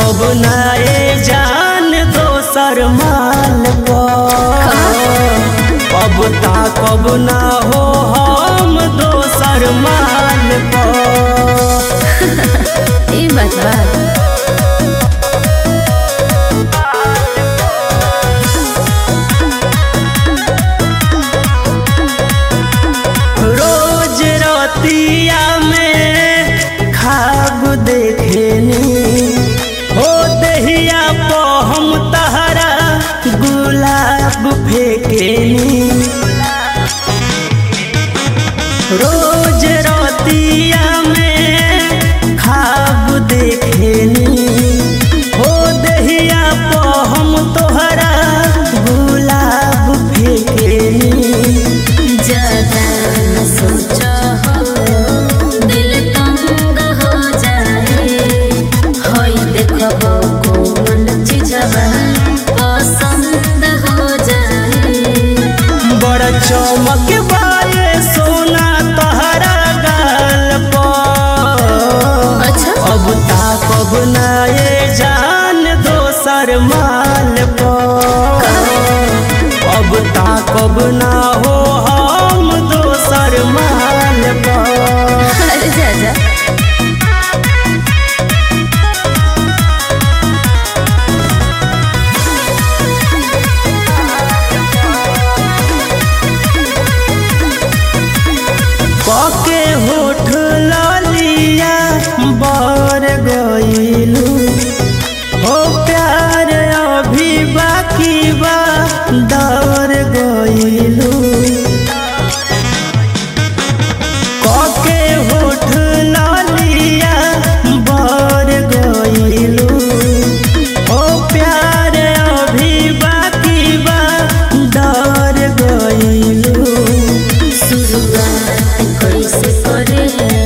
ताकब नाए जान दोसर माल पर अब ताकब ना हो हम दोसर माल पर ई बात बा रोज रतिया में खाब देखेनी हो दहिया पो हम तहरा गुलाब फेकेनी रोज रतिया में खाब देखेनी हो दहिया पो हम तोहरा गुलाब फेकेनी ज्यादा न सोचो हो दिल तंग हो जाए होई देखो कोमल चीजवा पसंद हो जाए बड़ चमक बाए सोना तहरा गाल पर अच्छा अब ताकब नाए जान दोसर माल पर अब ताकब ना हो हम दोसर माल पर अरे जा जा पके होठ लालिया बर गईलू हो प्यार अभी बाकी बा दर गईलू पके होठ लालिया बर गईलू हो प्यार अभी बाकी बा दर गईलू शुरुआत कैसे करे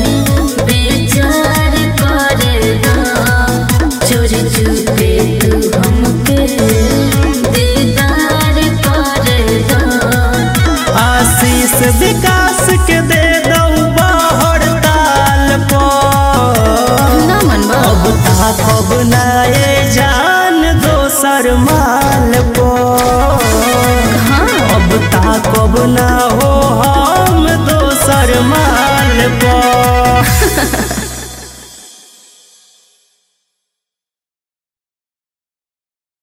बेचार करे दा चोरी चुपे तू हमके दीदार करे दा आशीष विकास के दे दऊ बाहर ताल पर ना मनवा अब ताकब नाए जान दोसर माल पर हाँ अब ताकब ना हो हम दोसर माल पर